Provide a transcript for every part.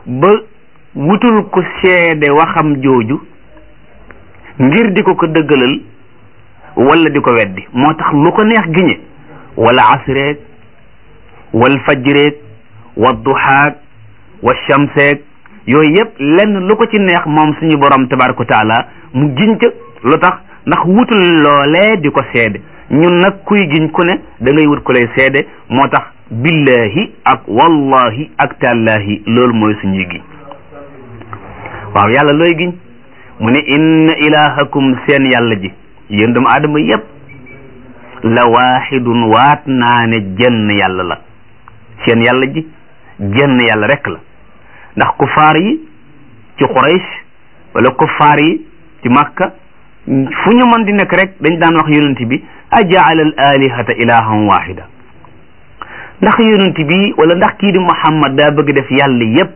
ba wutul ko seede waxam jooju ngir di ko ko dëggalal wala di ko weddi moo tax lu ko neex giñe wala asreeg wal fajreeg wa duhaag wa shamseeg yooyu yëpp lenn lu ko ci neex moom suñu borom tabaraka wa taala mu giñ ca lu tax ndax wutul loolee di ko seede ñun nag kuy giñ ku ne da ngay wut ku lay seede moo tax billahi ak wallahi ak tallahi loolu mooy suñuy giñ waaw yàlla looy giñ mu ne inna ilahakum seen yàlla ji yéen doomu aadama yépp la waaxidun waat naa ne jenn yàlla la seen yàlla ji jenn yàlla rek la ndax kufaar yi ci Quraysh wala kufaar yi ci Makka fu ñu mën di nekk rek dañ daan wax yonent bi ajaala al alihata ilahan wahida ndax yonent bi wala ndax kii di Muhammad daa bëgg def yàlla yépp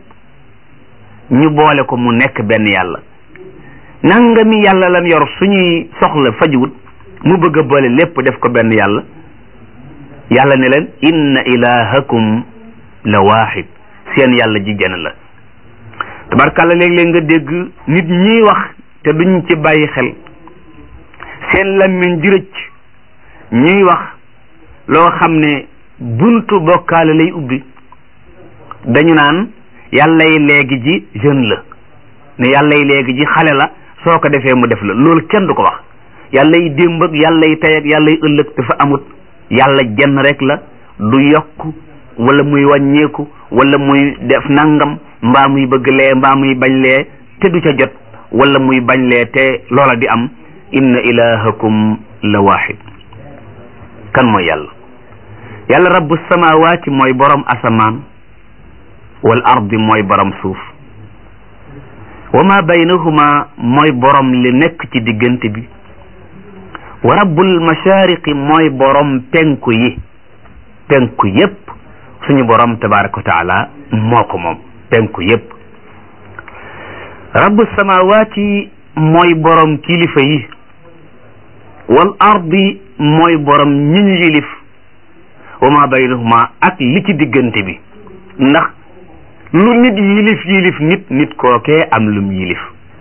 ñu boole ko mu nekk benn yàlla nangami yàlla lan yor suñuy soxla fajuwut mu bëgg a boole lépp def ko benn yàlla yàlla ne leen inna ilahakum la wahid seen yàlla ji genn la tabarkàlla léeg-léeg nga dégg nit ñiy wax te duñ ci bàyyi xel seen lammiñ di rëcc ñuy wax loo xam ne buntu bokkaale lay ubbi dañu naan yàllay léegi ji jeune la ne yàllay léegi ji xale la soo ko defee mu def la loolu kenn du ko wax yàllay démb ak yàllay tey ak yàllay ëllëg dafa amut yàlla jenn rek la du yokk wala muy wàññeeku wala muy def nangam mbaa muy bëgg lee mbaa muy bañ lee te du ca jot wala muy bañ lee te loola di am inna ilahakum la wahid kan mooy yàlla yàlla rabbu samawaati mooy borom asamaan wal ardi mooy borom suuf wa ma baynahuma mooy borom li nekk ci diggante bi wa rabbul mashariqi mooy borom penku yi penku yépp suñu borom tabaraka wa taala moo ko moom penku yépp rabbu samawaati mooy borom kilifa yi wal ardi mooy borom ñi ñu yilif wa ma baynahuma ak li ci diggante bi ndax lu nit yilif yilif nit nit kookee am lum yilif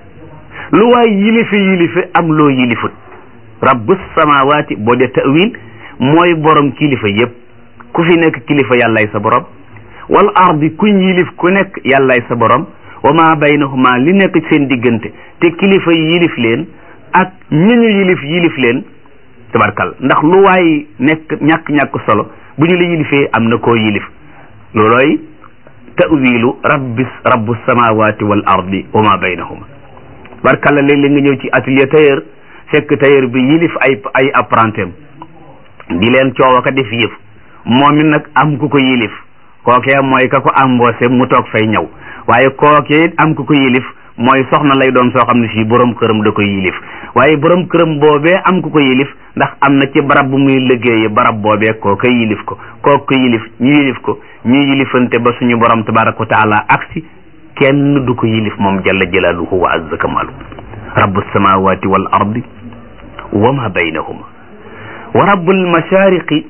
lu waay yilife yilife am loo yilifut rabbu samawaati boo dee tawil mooy borom kilifa yépp ku fi nekk kilifa yàllay sa borom wal ardi kuñ yilif ku nekk yàllay sa borom wa ma baynahuma li nekk seen diggante te kilifa yi yilif leen ak ñi ñu yilif yilif leen tabarkal ndax lu waay nekk ñàkk-ñàkk solo bu ñu la yilifee am na koo yilif loolooy tawilu rabbi rabbu samawati wal ardi wa ma baynahuma barkalla léeg-léeg nga ñëw ci atelier tailleur fekk tailleur bi yilif ay ay apprentim di leen coow aka def yëf moom it nag am ku ko yilif kookee mooy ka ko embauché mu toog fay ñëw waaye kookee am ku ko yilif mooy soxna lay doon soo xam ne fii borom këram da koy yilif waaye borom këram boobee am ku ko yilif ndax am na ci barab bu muy liggéeye barab boobee kooka yilif ko kooku ko yilif ñu yilif ko ñu yilifante ba suñu borom tabaraka wa taala aksi kenn du ko yilif moom jalla jalaaluhu wa azza kamalu rabbu samawati wal ardi wa ma baynahuma wa rabbul mashariqi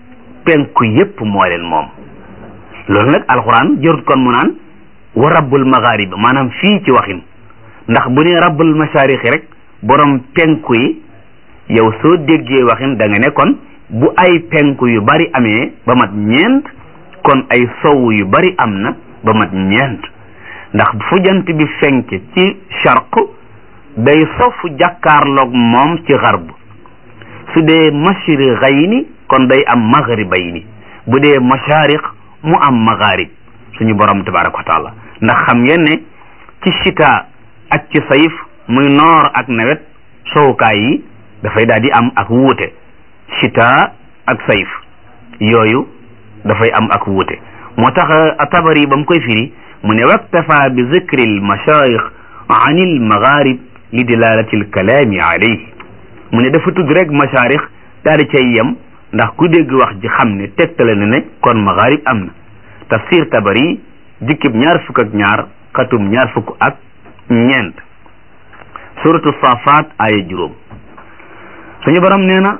penku yépp moo leen moom loolu nag alquran jërut kon mu naan wa rabbul magharib maanaam fii ci waxin ndax bu ne rabbul mashariqi rek borom penku yi yow soo déggee waxin da nga ne kon bu ay penku yu bari amee ba mat ñeent kon ay sow yu bari am na ba mat ñeent ndax fu jant bi fenk ci charq day sofu jàkkaarloog moom ci xarb su dee mashriqayni kon day am maghribayni bu dee mashariq mu am magharib suñu borom tabaraka wa taala ndax xam ngeen ne ci chita ak ci sayif muy noor ak nawet sowukaay yi dafay daal di am ak wuute chita ak sayif yooyu dafay am ak wuute moo tax tabari ba mu koy firi mu ne waktafa bi zikri al mashayikh an il magharib li dilalati al kalaami alayhi mu ne dafa tudd rek masharix daal di cay yem ndax ku dégg wax ji xam ne tegtale na ne kon magharib am na tafsir tabari jikkib ñaar fukk ak ñaar xatum ñaar fukk ak ñeent suratu safat aya juróom suñu borom nee na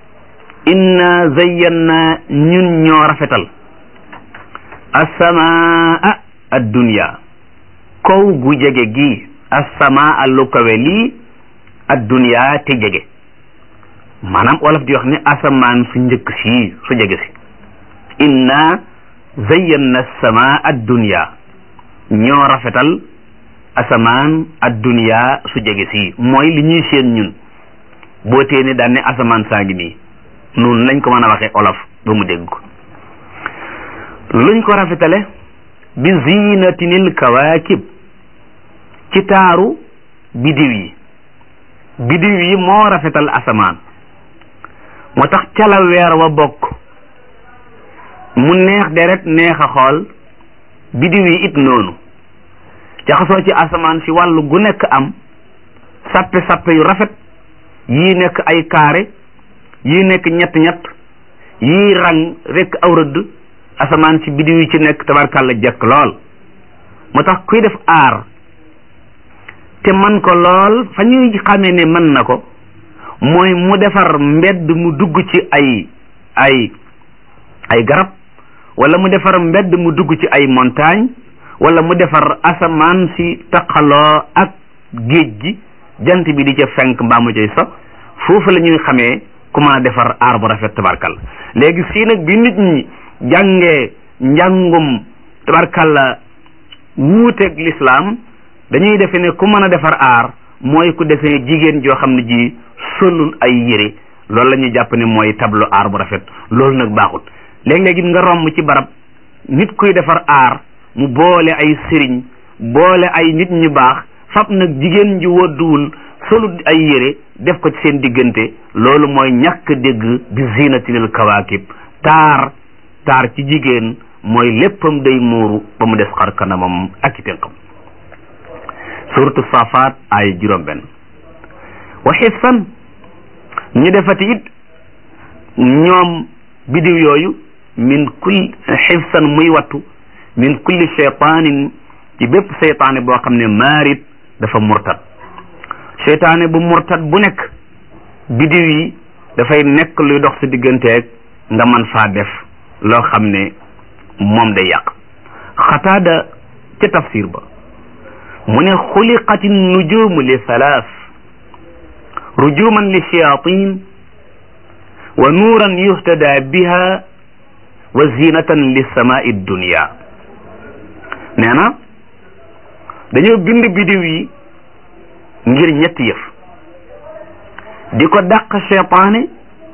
inna zayyanna ñun ñoo rafetal assamaa addunya kaw gu jege gi assamaa lu kawe lii adduniya te jege maanaam wolof di wax ne asamaan su njëkk sii su jege si inna zayyanna samaa adduniya ñoo rafetal asamaan adduniya su jege si mooy li ñuy seen ñun boo tee ne daan ne asamaan saa ngi nii noonu lañ ko mën a waxee olof ba mu dégg ko luñ ko rafetale bi zinatinil kawaakib ci taaru bidiw yi bidiw yi moo rafetal asamaan moo tax cala weer wa bokk mu neex deret neex a xool bidiw yi it noonu jaxasoo ci asamaan si wàllu gu nekk am sappe sappe yu rafet yii nekk ay carré yii nekk ñett ñett yii rang rekk aw rëdd asamaan si bidiw yi ci nekk tabarkàlla jekk lool moo tax kuy def aar te man ko lool fa ñuy xamee ne mën na ko mooy mu defar mbedd mu dugg ci ay ay ay garab wala mu defar mbedd mu dugg ci ay montagne wala mu defar asamaan si taqaloo ak géej gi jant bi di ca fenk mbaa mu cay so foofu la ñuy xamee ku mën a defar aar bu rafet tabarkal léegi fii nag bi nit ñi jàngee njàngum tabarkalla wuuteeg lislaam dañuy defe ne ku mën a defar aar mooy ku defee jigéen joo xam ne ji solul ay yére loolu la ñuy jàpp ne mooy tableau aar bu rafet loolu nag baaxut léeg-léegi nga romb ci barab nit kuy defar aar mu boole ay sëriñ boole ay nit ñu baax fab nag jigéen ji wodduwul solut ay yére def ko ci seen diggante loolu mooy ñàkk dégg bi zinatinil kawaakib taar taar ci jigéen mooy léppam day muuru ba mu des xar kanamam ak i tenqam suratu safaat ay juróom benn wa xifsan ñu defati it ñoom bidiw yooyu min kulli xifsan muy wattu min kulli cheytaanin ci bépp seytaane boo xam ne maarit dafa murtad seytaane bu murtad bu nekk bidiw yi dafay nekk luy dox sa digganteeg nga man faa def loo xam ne moom day yàq xataada ca tafsir ba mu ne xuliqati nujumu li thalath rujuman li shayatin wa nuuran yuhtada biha wa zinatan li samai dunia nee na dañoo bind bidiw yi ngir ñetti yëf di ko dàq cheytaane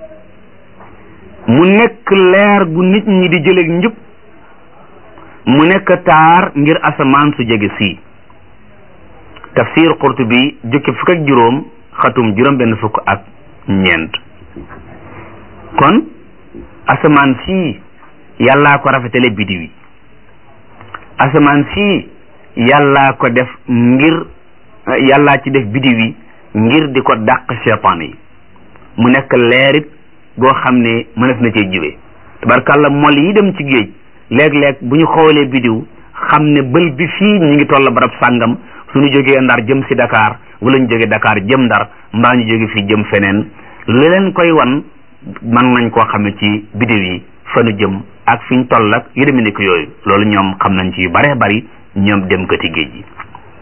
mu nekk leer gu nit ñi di jëleeg njub mu nekk taar ngir asamaan su jege sii tafsir qurtubi jukki fukk ak juróom xatum juróom benn fukk ak ñeent kon asamaan sii yàllaa ko rafetale bidiw yi asamaan sii yàllaa ko def ngir yàllaa ci def bidiw yi ngir di ko dàq cheytaan yi mu nekk leerit goo xam ne mënees na cee jiwee tabarkàlla mol yi dem ci géej léeg-léeg bu ñu xoolee bidiw xam ne bël bi fii ñu ngi toll barab sàngam suñu jógee ndar jëm si Dakar wala ñu jógee Dakar jëm ndar mbaa ñu jóge fii jëm feneen lu leen koy wan mën nañ koo xame ci bidiw yi fa nu jëm ak fi ñu toll ak yu demee nekk yooyu loolu ñoom xam nañ ci yu bare bari ñoom dem kati géej gi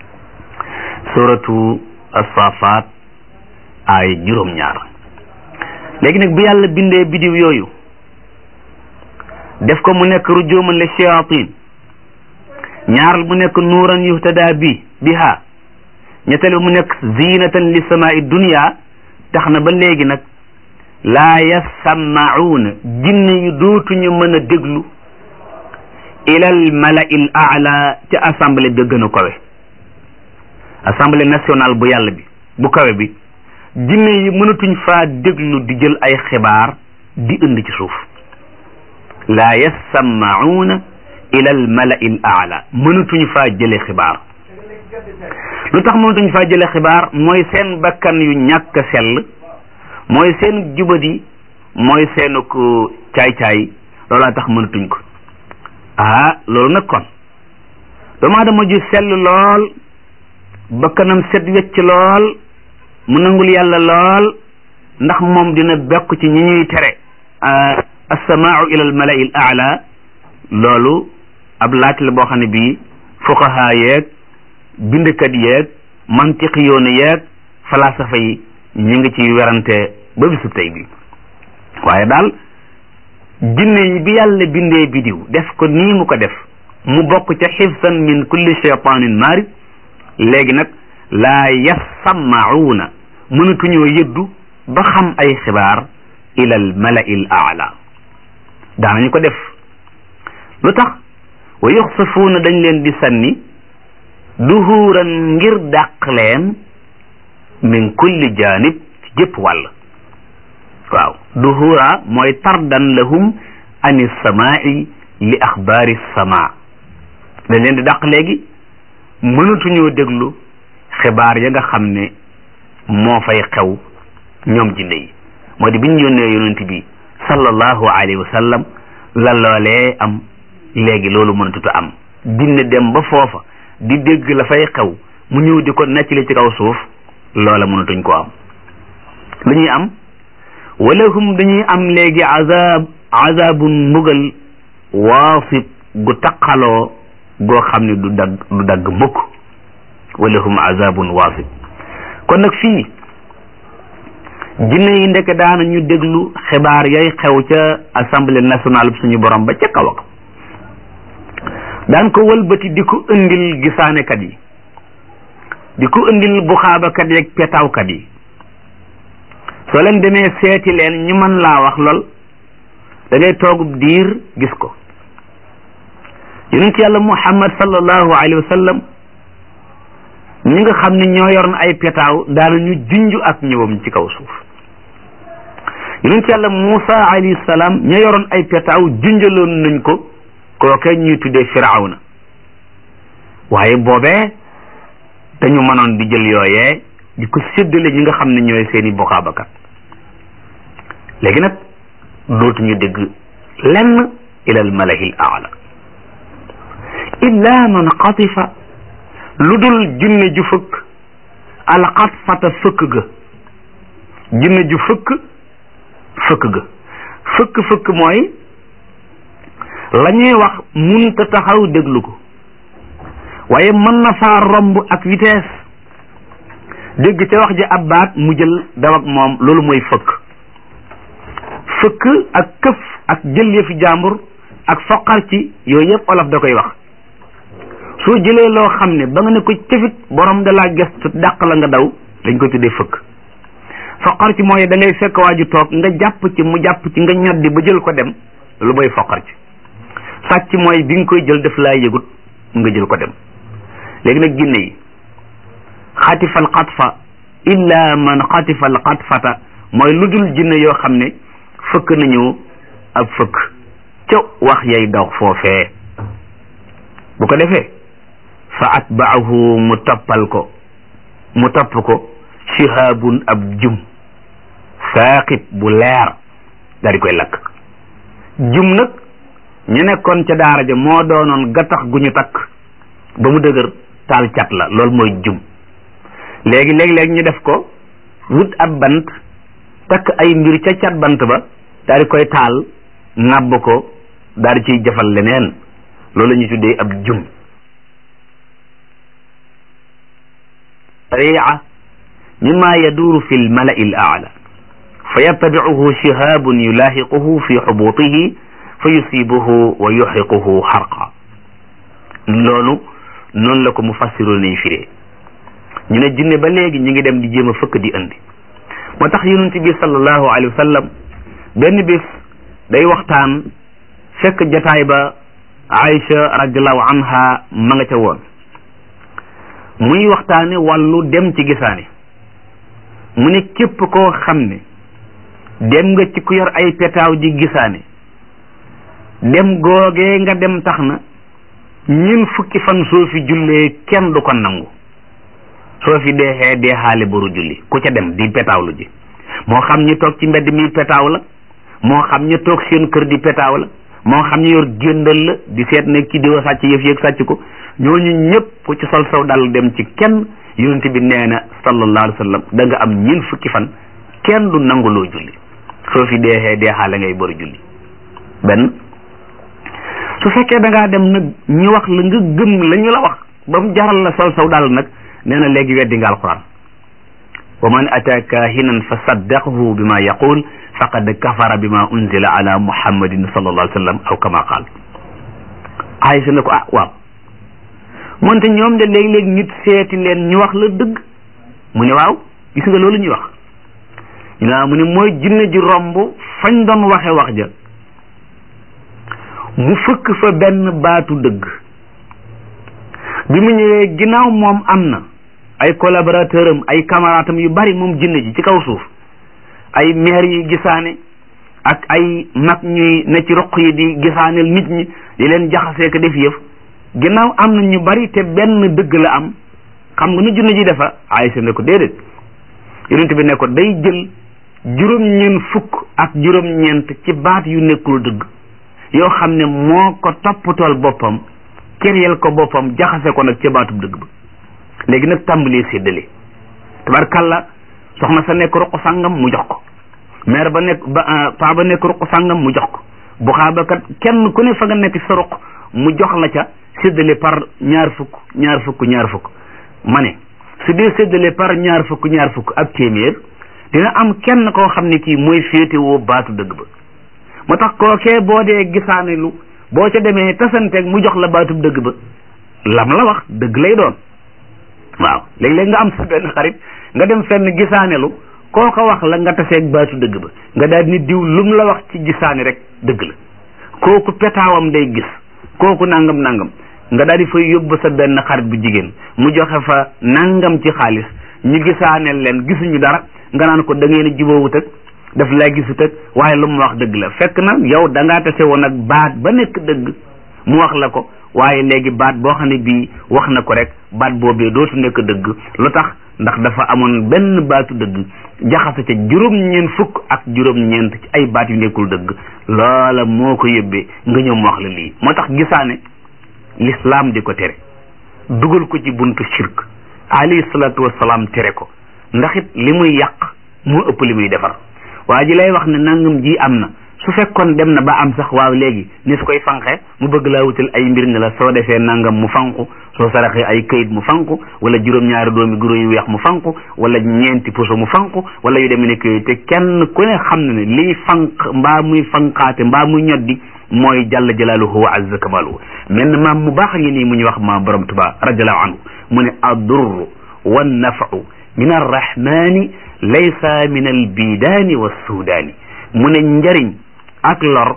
suratu as-safaat ay juróom-ñaar léegi nag bu yàlla bindee bidiw yooyu def ko mu nekk rujuman li shayatin ñaaral mu nekk nuuran yuhtada bi biha ñetteel mu nekk zinatan li samai dunia tax na ba léegi nag laa yassama'uuna jinne yu dootuñu mën a déglu ilal mala'il a'la ca assemblée ba gën a kawe assemblée nationale bu yàlla bi bu kawe bi jinne yi mënatuñ faa déglu di jël ay xibaar di indi ci suuf laa yassama'uuna ilal mala'il a'la mënatuñ faa jële xibaar lu tax mënatuñ faa jële xibaar mooy seen bakkan yu ñàkk sell mooy seen jubadi mooy seenu ko caay-caay loolaa tax mënatuñ ko ah loolu nag kon doomu aadama ju sell lool bakkanam set wecc lool mu nangul yàlla lool ndax moom dina bekk ci ñi ñuy tere assamaau ila al malai al aala loolu ab laaj la boo xam ne bii fuqaha yeeg bindkat yeeg mantiqi yoonu yeeg falasafa yi ñu ngi ci werante ba bisu tey bi waaye daal jinne yi bi yàlla bindee bidiw def ko nii mu ko def mu bokk ca xifsan min kulli cheytanin marid léegi nag laa yassammacuuna mënatuñoo yëddu ba xam ay xibaar ila al malai l aala daanañu ko def lu tax wa yuxsifuuna dañ leen di sanni duhuuran ngir dàq leen min kulli janib ci jëpp wàll waaw duhura mooy tardan lahum ani samaai li axbaari sama dañ leen di dàq léegi mënatuñoo déglu xibaar ya nga xam ne moo fay xew ñoom jinne yi moo di bi ñu yónnee yonent bi sallallahu alayhi wa sallam la loolee am léegi loolu mënatuta am jinne dem ba foofa di dégg la fay xew mu ñëw di ko nettali ci kaw suuf loola mënatuñ ko am lu ñuy am walahum dañuy am léegi azab azabun mbugal waasib gu taqaloo goo xam ne du dagg du dagg mukk walahum azabun waasib kon nag fii jinne yi ndeke daana ñu déglu xibaar yay xew ca assemblée nationale bi suñu borom ba ca kaw ak daan ko wëlbati di ko indil gisaanekat yi di ko indil buxaabakat yeeg petaawkat yi soo leen demee seeti leen ñu mën laa wax lool da ngay toogub diir gis ko yonent yàlla muhammad sallallahu alayhi wa sallam ñi nga xam ne ñoo yoroon ay petaaw daana ñu junj ak ñëwam ci kaw suuf yonent yàlla Muusa alayhi salaam ña yoroon ay petaaw junjaloon nañ ko kooke ñuy tuddee firawna waaye boobee dañu mënoon di jël yooyee di ko séddale ñi nga xam ne ñooy seeni bokkaabakat léegi nag dootuñu dégg lenn ila al malahil aala illa man xatifa lu dul jinne ju fëkk al xatfata fëkk ga jinne ju fëkk fëkk ga fëkk fëkk mooy la ñuy wax munta taxaw déglu ko waaye mën na faa romb ak vitesse dégg ca wax ji ab baat mu jël daw ak moom loolu mooy fëkk fëkk ak këf ak jël yëfi jàmbur ak foqar ci yooyu yëpp olof da koy wax soo jëlee loo xam ne ba nga ne ko cëfit borom da laa gestu dàq la nga daw dañ koy tuddee fëkk foqar ci mooy da ngay fekk waa ju toog nga jàpp ci mu jàpp ci nga ñoddi ba jël ko dem lu mooy foqar ci sàcc mooy bi nga koy jël def laa yëgut nga jël ko dem léegi nag jinne yi xatifa al xatfa illa man xatifa al xatfata mooy lu dul jinne yoo xam ne fëkk nañu ab fëkk ca wax yay daw foofee bu ko defee fa atbaahu mu toppal ko mu topp ko shihaabun ab jum saaqit bu leer daal di koy lakk jum nag ñu nekkoon ca daara ja moo doonoon gattax gu ñu takk ba mu dëgër taal cat la loolu mooy jum léegi léeg-léeg ñu def ko wut ab bant takk ay mbir ca cat bant ba daal di koy taal ŋàbb ko daal di ciy jëfal leneen loolu la ñuy tuddee ab jum ria mimma yaduuru fi lmalai l aala fa yattabicuhu shihaabun yulaahiquhu fi xubutihi fa yusibuhu wa yuxriquhu xarqa loolu noonu la ko mufassiroon nañ firee ñu ne jinne ba léegi ñu ngi dem di jéem a fëkk di indi moo tax yonent bi sallallahu alayhi wa sallam benn bis day waxtaan fekk jataay ba Aïcha radiallahu anha ma nga ca woon muy waxtaane wàllu dem ci gisaane mu ne képp koo xam ne dem nga ci ku yor ay petaaw ji gisaane dem googee nga dem tax na ñun fukki fan soo fi jullee kenn du ko nangu soo fi deexee deexaale boru julli ku ca dem di petaawlu ji moo xam ñu toog ci mbedd mi petaaw la moo xam ñu toog seen kër di petaaw la moo xam ñu yor géndal la di seet ne ki diwa sàcc yëf yëg sàcc ko ñooñu ñëpp ku ci sol saw dal dem ci kenn yonent bi nee na sallallahu alayhi wa sallam da nga am ñin fukki fan kenn du nanguloo julli soo fi deexee deexaale ngay boru julli benn su fekkee da ngaa dem nag ñu wax la nga gëm la ñu la wax ba mu jaral la sol saw daal nag nee na léegi weddi nga alquran wa man ata kahinan fa saddaqahu bima yaqul faqad kafara bima unzila ala muhammadin sallallahu alayhi wa sallam aw kama qaal Aysa ne ko ah waaw moonte ñoom de léeg-léeg nit seeti leen ñu wax la dëgg mu ne waaw gis nga loolu ñuy wax ñu naa mu ne mooy jinne ji romb fañ doon waxe wax ja mu fëkk fa benn baatu dëgg bi mu ñëwee ginnaaw moom am na ay collaborateur am ay camarade am yu bari moom jinne ji ci kaw suuf ay maire yi gisaane ak ay mag ñuy ne ci roq yi di gisaaneel nit ñi di leen jaxasee ko def yëf ginnaaw am na ñu bari te benn dëgg la am xam nga nu junne ji defa Aysa ne ko déedéet yonent bi ne ko day jël juróom-ñeent fukk ak juróom-ñeent ci baat yu nekkul dëgg yoo xam ne moo ko toppatool boppam kéryel ko boppam jaxase ko nag ca baatub dëgg ba léegi nag tàmbalee séddale tabarkalla soxna sa nekk ruq sàngam mu jox ko maire ba nekk ba paa ba nekk ruq sàngam mu jox ko bu xaaba kat kenn ku ne fa nga nekk ci sa ruq mu jox la ca séddale par ñaar fukk ñaar fukk ñaar fukk ma ne su dee séddale par ñaar fukk ñaar fukk ak téeméer dina am kenn koo xam ne kii mooy féetewoo baatu dëgg ba moo tax kookee boo dee gisaane lu boo ca demee tasanteeg mu jox la baatub dëgg ba lam la wax dëgg lay doon waaw léeg-léeg nga am sa benn xarit nga dem fenn gisaanelu koo ko wax la nga taseeg baatu dëgg ba nga daal ni diw lum la wax ci gisaani rek dëgg la kooku petaawam day gis kooku nangam nangam nga daal di fay yóbbu sa benn xarit bu jigéen mu joxe fa nangam ci xaalis ñu gisaaneel leen gisuñu dara nga naan ko da ngeen a jubóowut ak daf laa gisut ak waaye lu mu wax dëgg la fekk na yow da ngaa tase woon ak baat ba nekk dëgg mu wax la ko waaye léegi baat boo xam ne bii wax na ko rek baat boobee dootu nekk dëgg lu tax ndax dafa amoon benn baatu dëgg jaxase ca juróom-ñeent fukk ak juróom-ñeent ci ay baat yu nekkul dëgg loola moo ko yóbbee nga ñëw mu wax la lii moo tax gisaane l'islam di ko tere dugal ko ci buntu shirk alayhi salaatu wasalaam tere ko ndax it li muy yàq moo ëpp li muy defar waa ji lay wax ne nangam ji am na su fekkoon dem na ba am sax waaw léegi ni su koy fanqe mu bëgg laa wutal ay mbir ne la soo defee nangam mu fanqu soo saraxee ay këyit mu fanqu wala juróom-ñaari doomi guro yu weex mu fanqu wala ñeenti puso mu fanqu wala yu demee ne këyit te kenn ku ne xam na ne liy fanq mbaa muy fanqaate mbaa muy ñoddi mooy jalla jalaaluhu wa azza kamaluhu mel na maam mu baax a ngi nii mu ñu wax maam borom tuba radiallahu anhu mu ne addurru wannafau min arrahmani laysa min albidaani wassudaani mu ne njariñ ak lor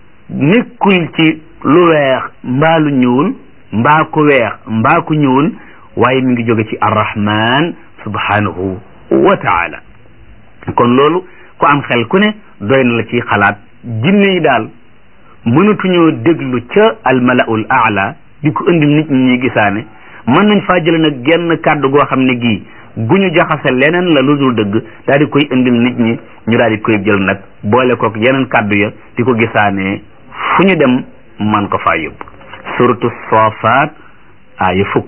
nekkul ci lu weex mbaa lu ñuul mbaa ku weex mbaa ku ñuul waaye mi ngi jóge ci arrahman subhanahu wa taala kon loolu ku am xel ku ne doy na la ci xalaat jinne yi daal mënatuñoo déglu ca almalaul aala di ko indil nit ñi ñuy gisaane mën nañ faa jële nag genn kàddu goo xam ne gii gu ñu jaxase leneen la lu dul dëgg daal di koy indil nit ñi ñu daal di koy jël nag boole kook yeneen kàddu ya di ko gisaanee fu ñu dem man ko faa yóbbu suratu soofaat aaya fukk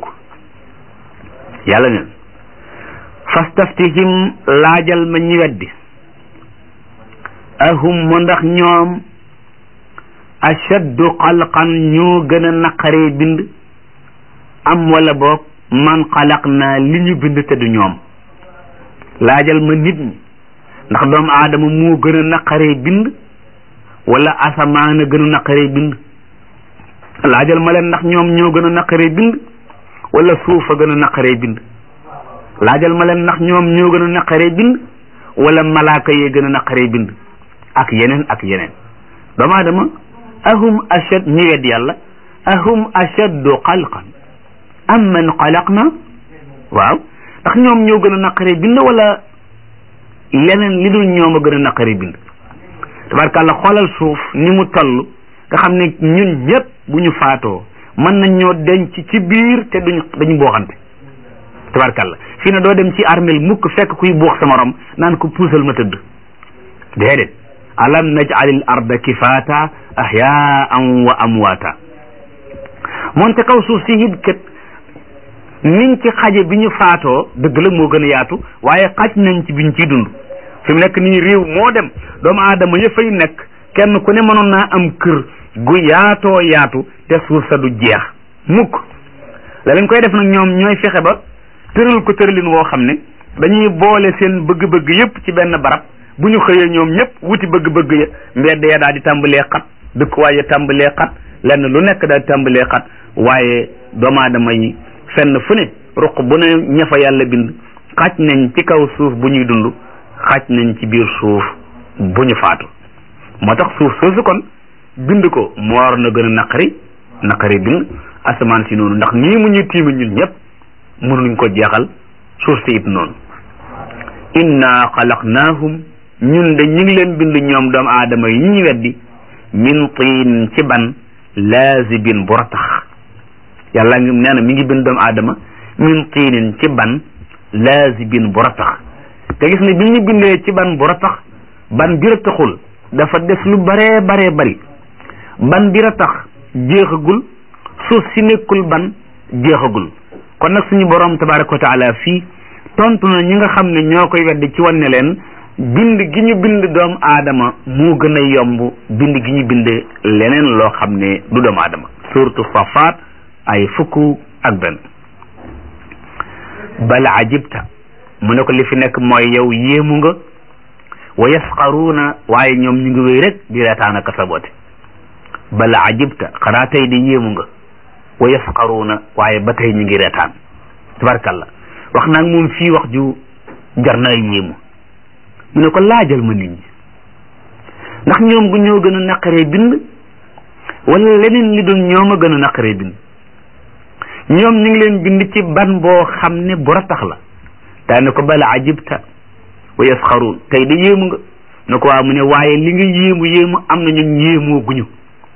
yàlla ne fastaftihim laajal ma ñi weddi ahum mu ndax ñoom ashaddu xalqan ñoo gën a naqaree bind am wala boog man xalaq naa li ñu bind te du ñoom laajal ma nit ñi ndax doomu aadama moo gën a naqaree bind wala asamaan a gën a naqaree bind laajal ma leen ndax ñoom ñoo gën a naqaree bind wala suuf a gën a naqaree bind laajal ma leen ndax ñoom ñoo gën a naqaree bind wala malaaka yee gën a naqaree bind ak yeneen ak yeneen doomu aadama ahum ashad ñi wedd yàlla ahum ashaddu xalqan am man xalaqna waaw ndax ñoom ñoo gën a naqaree bind wala leneen li dul ñoom a gën a naqaree bind tabarkàlla xoolal suuf ni mu toll nga xam ne ñun ñëpp bu ñu faatoo mën nañ ñoo denc ci biir te duñ dañu booxante tabarkàlla fii ne doo dem ci armel mukk fekk kuy buux sa morom naan ko puusal ma tëdd déedéet alam naj'alil arda kifaata ahyaan wa amwaata moonte kaw suuf si it kat niñ ci xaje bi ñu faatoo dëgg la moo gën a yaatu waaye xaj nañ ci biñ ciy dund fi mu nekk nii réew moo dem doomu aadama ya fay nekk kenn ku ne mënoon naa am kër gu yaatoo yaatu te suuf sa du jeex mukk la leen koy def nag ñoom ñooy fexe ba tëral ko tëralin woo xam ne dañuy boole seen bëgg-bëgg yépp ci benn barab bu ñu xëyee ñoom ñëpp wuti bëgg-bëgg ya mbedd ya daal di tàmbalee xat dëkkuwaay ya tàmbalee xat lenn lu nekk daal di tàmbalee xat waaye doomu aadama yi fenn fu ne ruq bu ne ña fa yàlla bind xaaj nañ ci kaw suuf bu ñuy dund xaaj nañ ci biir suuf bu ñu faatu moo tax suuf soosu kon bind ko moo war na gën a naqari naqari bind asamaan si noonu ndax nii mu ñuy tiimi ñun ñëpp mënuñ ko jeexal suuf si it noonu inna xalaqnaahum ñun de ñu ngi leen bind ñoom doomu aadama yi ñu weddi min tiin ci ban laazibin bu ratax yàlla ngi nee na mi ngi bind doomu aadama min tiinin ci ban laazibin bu ratax te gis ne bi ñu bindee ci ban bu ratax ban bi rataxul dafa des lu baree baree bari ban bi ratax jeexagul suuf si nekkul ban jeexagul kon nag suñu borom tabaraka wa taala fii tontu na ñi nga xam ne ñoo koy weddi ci wan ne leen bind gi ñu bind doomu aadama moo gën a yomb bind gi ñu bind leneen loo xam ne du doomu aadama suratu safaat ay fukk ak benn bal ajibta mu ne ko li fi nekk mooy yow yéemu nga wa yasqaruuna waaye ñoom ñu ngi wéy rek di reetaan ak saboote bal ajibta xanaa tey di yéemu nga wa yasqaruuna waaye ba tey ñu ngi reetaan tabarkalla wax naag moom fii wax ju jar naa yéemu mu ne ko laajal ma nit ñi ndax ñoom gu ñoo gën a naqaree bind wala leneen li doon ñoom a gën a naqaree bind ñoom ñu ngi leen bind ci ban boo xam ne bu ratax la daane ko bala ajibta wa yasxaruun tey de yéemu nga ne ko waaw mu ne waaye li nga yéemu yéemu am na ñun yéemoo guñu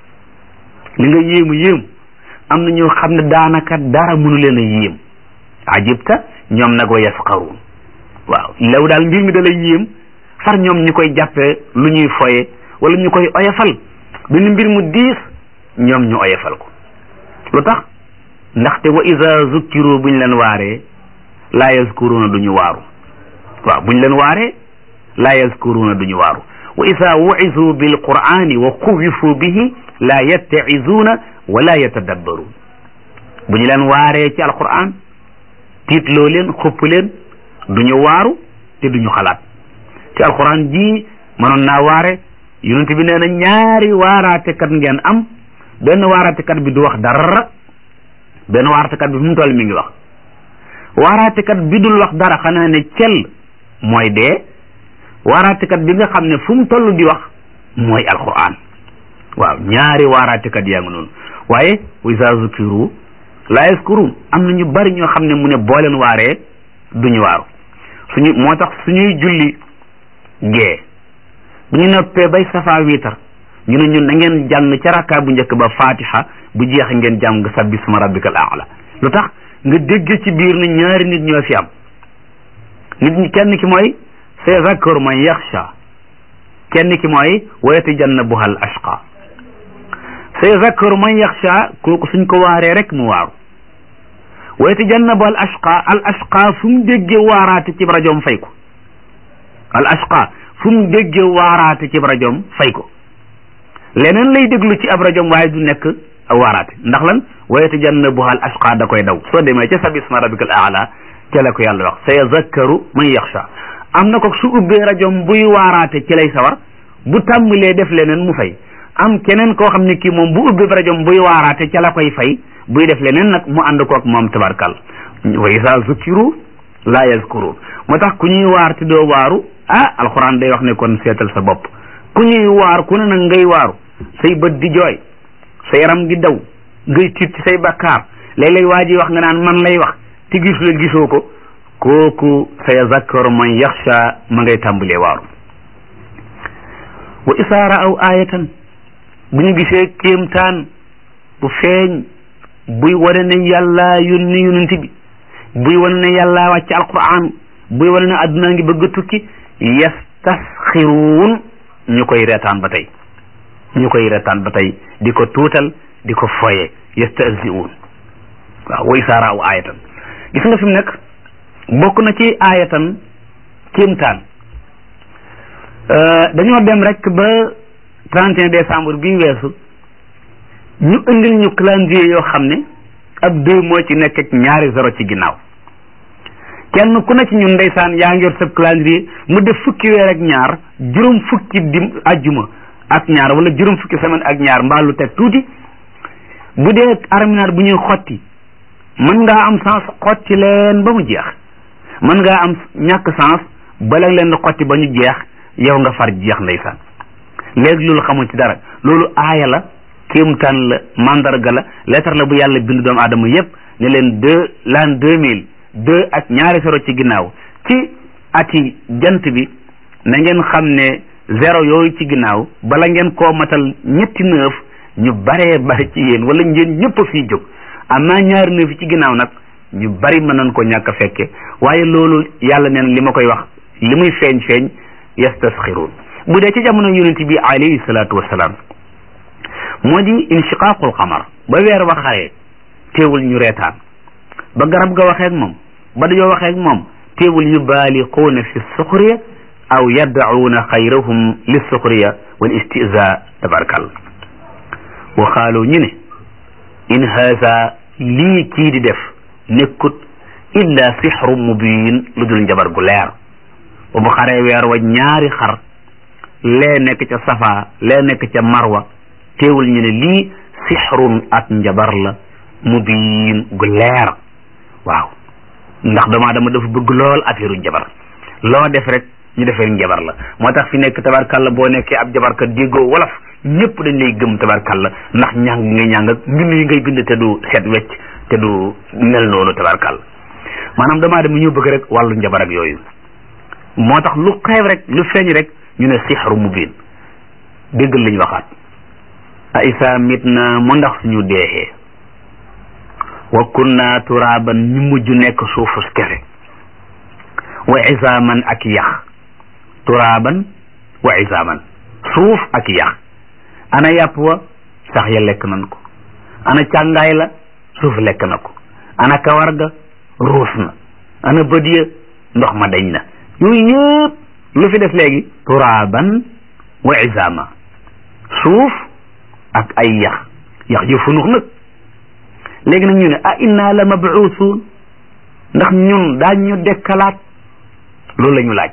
li nga yéemu yéemu am na ñoo xam ne daanaka dara mënu leen a yéem ajibta ñoom nag wa yasxaruun waaw law daal mbir mi da lay yéem far ñoom ñu koy jàppee lu ñuy foye wala ñu koy oyofal benn mbir mu diis ñoom ñu oyofal ko lu tax ndaxte wa iza zukkiru buñ leen waaree laa yazkuruna duñu waaru waaw buñ leen waaree laa yazkuruna duñu waaru wa iza wu'izu bil qur'ani wa xuwifu bihi laa yatta'izuuna wala yatadabbaruun bu ñu leen waaree ci alquran tiitloo leen xupp leen duñu waaru te duñu xalaat ci alquran ji mënoon naa waare yonent bi nee na ñaari waaraatekat ngeen am benn waaraatekat bi du wax dara benn waaraatekat bi fu mu toll mi ngi wax waaraatekat bi dul wax dara xanaa ne cell mooy dee waaraatekat bi nga xam ne fu mu toll di wax mooy alquran waaw ñaari waaraatekat yaa ngi noonu waaye wa iza zukiru la yazkurun am na ñu bari ñoo xam ne mu ne boo leen waaree duñu waaru suñu moo tax suñuy julli gee bu ñu noppee bay safa wiitar ñu ne ñun na ngeen jàng ca rakka bu njëkk ba fatiha bu jeex ngeen jàng sabbi suma rabbikal aala lu tax nga dégg ci biir ne ñaari nit ñoo fi am nit ñi kenn ki mooy sayazakkaru man yaxsha kenn ki mooy wa yatajannabuha al ashqa sayazakkaru man yaxsha kooku suñ ko waaree rek mu waaru wa yatajannabu al ashqa al ashqa fu mu déggee waaraate ci rajoom fay ko al ashqa fu mu déggee waaraate ci rajoom fay ko leneen lay déglu ci ab rajoom waaye du nekk waaraate ndax lan wa yatajannabuha al ashqa da koy daw soo demee ca sabbi isma rabbikal aala ca la ko yàlla wax sa yazakkaru man yaxsha am na ko su ubbee rajoom buy waaraate ci lay sawar bu tàmbalee def leneen mu fay am keneen koo xam ne kii moom bu ubbee rajoom buy waaraate ca la koy fay buy def leneen nag mu ànd koog moom tabarkal wa isa zukiru la yazkurun moo tax ku ñuy waar te doo waaru ah alxuraan day wax ne kon seetal sa bopp ku ñuy waar ku ne nag ngay waaru say bët di jooy sa yaram di daw ngay tiit ci say bakkaar léeg-léeg waa ji wax nga naan man lay wax te gisu la gisoo ko kooku sa yazakkaru man yaxsha ma ngay tàmbalee waaru wa isa raaw ayatan bu ñu gisee kéemtaan bu feeñ buy wane ne yàlla yónni yonent bi buy wane ne yàlla wàcc alquran buy wane ne adduna ngi bëgg a tukki yastasxiruun ñu koy reetaan ba tey ñu koy reetaan ba tey di ko tuutal di ko foye yastahzi'uun waaw way saara aw aayatan gis nga fi mu nekk bokk na ci aayatan kéemtaan dañoo dem rek ba 31 décembre bii weesu ñu indil ñu calendrier yoo xam ne ab deux moo ci nekk ak ñaari zéro ci ginnaaw kenn ku ne ci ñun ndeysaan yaa ngi yor sa calendrier mu def fukki weer ak ñaar juróom fukki dim ajjuma ak ñaar wala juróom fukki semaine ak ñaar mbaa lu teg tuuti bu dee arminaar bu ñuy xotti mën ngaa am sens xotti leen ba mu jeex mën ngaa am ñàkk sens bala leen di xotti ba ñu jeex yow nga far jeex ndeysaan léegi loolu xamul ci dara loolu aaya la kéemtaan la mandarga la lettre la bu yàlla bindu doomu aadama yépp ne leen deux l'an deux mille deux ak ñaari zéro ci ginnaaw ci ati jant bi na ngeen xam ne zéro yooyu ci ginnaaw bala ngeen koo matal ñetti neuf ñu baree bari ci yéen wala ngeen ñëpp a fii jóg am naa ñaari neuf yi ci ginnaaw nag ñu bari mën nañ ko ñàkk a fekke waaye loolu yàlla neen li ma koy wax li muy feeñ feeñ yastasxiruun bu dee ci jamono yonent bi alayhi salaatu wassalaam moo di inshiqaaqul qamar ba weer wa xaree teewul ñu reetaan ba garab ga waxee ak moom ba dañoo waxee ak moom teewul yu baaliquuna fi suxriya aw yaddacuuna xayrahum li suxriya wal istiza tabarkal wa xaaloo ñu ne in haza lii kii di def nekkut illa sixru mubin lu dul njabar gu leer ba bu xaree weer wa ñaari xar lee nekk ca safa lee nekk ca marwa teewul ñu ne lii sixrun ak njabar la mubin gu leer waaw ndax doomu aadama dafa bëgg lool affaire u njabar loo def rek ñu defee njabar la moo tax fi nekk tabarkalla boo nekkee ab jabarkat déggoo wolof ñëpp dañ lay gëm tabarkalla ndax ñàng ngay ñàng ak mbind yi ngay bind te du set wecc te du mel noonu tabarkalla maanaam doomu aadama ñoo bëgg rek wàllu njabar ak yooyu moo tax lu xeeb rek lu feeñ rek ñu ne sixru mubin déggal lañ waxaat a isa mit na mu ndax suñu deexee wa kunna turaban ñu mujj nekk suufus kese wa isaaman ak yax turaban wa isaaman suuf ak yax ana yàpp wa sax ya lekk nañ ko ana càngaay la suuf lekk na ko ana kawar ga ruus na ana bët ya ndox ma dañ na yooyu yëpp lu fi des léegi turaban wa isaama suuf ak ay yax yax yu funux nag léegi nag ñu ne a inna la mabuusuun ndax ñun daañ ñu dekkalaat loolu la ñu laaj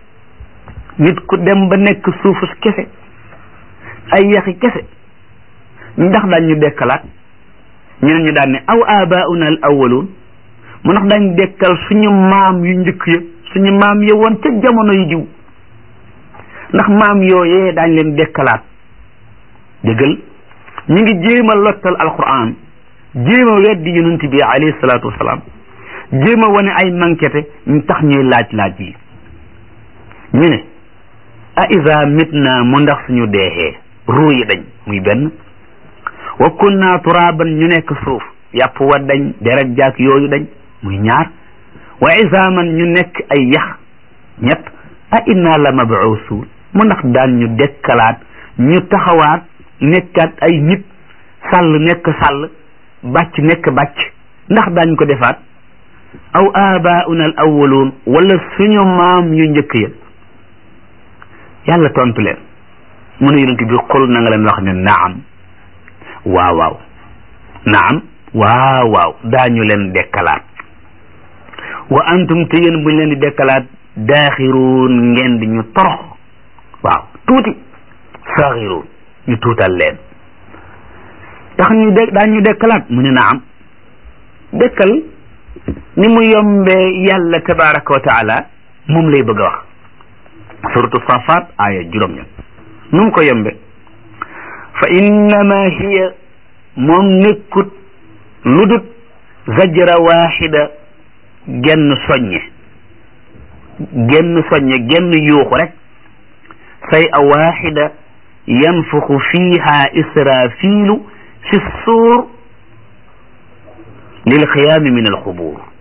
nit ku dem ba nekk suufus kese ay yaxi kese ndax daañ ñu dekkalaat ñeneen ñu daan ne aw abauna al awaluun mu ndax daañ dekkal suñu maam yu njëkk ya suñu maam ya woon ca jamono yu jiw ndax maam yooyee daañ leen dekkalaat dëggal ñu ngi jéem a lottal alquran jéem a weddi yonent bi alayhi salaatu wasalaam jéem a wane ay manquete ñu tax ñuy laaj laaj yi ñu ne a isa mitna mu ndax suñu deexee ruu yi dañ muy benn wa kunna turaban ñu nekk suuf yàpp wa dañ deret jaak yooyu dañ muy ñaar wa isaaman ñu nekk ay yax ñett a inna la mabuusuun mu ndax daan ñu dekkalaat ñu taxawaat nekkaat ay nit sàll nekk sàll bàcc nekk bàcc ndax daañ ko defaat aw abauna al awwaluun wala suñu maam yu njëkk ya yàlla tontu leen mu ne yonent bi xul na nga leen wax ne naam waaw waaw naam waaw waaw daañu leen dekkalaat wa antum te yéen buñ leen di dekkalaat daaxiruun ngeen di ñu torox waaw tuuti saxiruun ñu tuutal leen tax ñu de daañ ñu dekkalaat mu ne naam dekkal ni mu yombee yàlla tabaraka wa taala moom lay bëgg a wax suratu safat aya juróom ña nu mu ko yombe fa innama hiya moom nekkut lu dut zajra waxida genn soññe genn soññe genn yuuxu rek say a waxida yanfuxu fiha israfilu fi suur lil xiyaami min alxubuur